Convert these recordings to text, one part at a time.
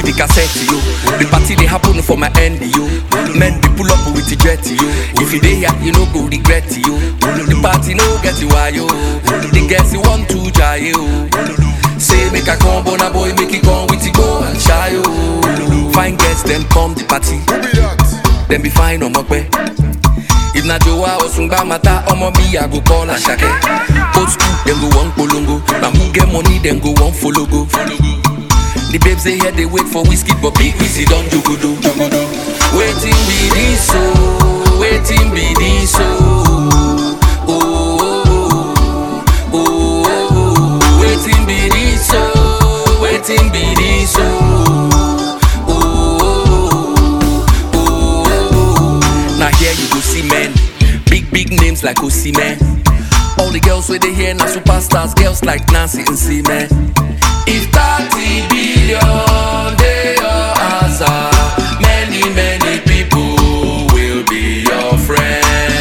the cassette, yo. The party they happen for my end, yo. Men they pull up with the jet, yo. If you dey here, you no go regret, yo. The party no get you why, yo. The girls you want to try, yo. Say make a come, bona boy, make it come with it, go and shy, yo. Fine girls, them come the party. Them be fine on my way. If na Joa or Sungba Mata, omo me, I go call Ashake. Old school, then go one polongo. Now who get money, then go one follow go. The babes they here, they wait for whiskey, but big whiskey don't jogodo. Waiting be this so, waiting be this so. Oh, oh, oh, oh, waiting be this so, waiting be this so. Now here you go see men, big big names like Osimhen. All the girls where they here now superstars, girls like Nancy and Seaman. If 30 billion they your answer, many many people will be your friend.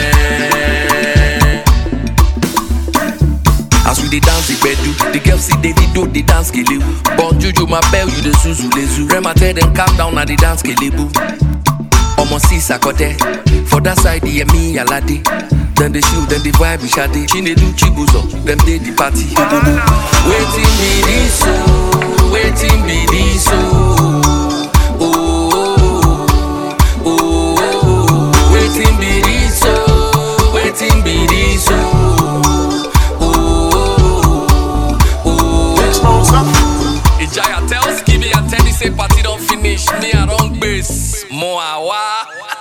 As we dey dance the bedu, the girls see Davido dey dance kelebu. Bon Juju my bell you dey zuzu lezu. Rema tell them calm down na the dance kelebu. Omo see sakote For that side the me alade Then they shoot, then they vibe with Shade Chinedu Chibuzo, them dey the party Waiting be this so Waiting be this so Oh, oh, oh, oh Waiting be this so Waiting be this so Oh, oh, oh Ijaya tell Skibby and Teddy say party don't finish Me I don't base More awa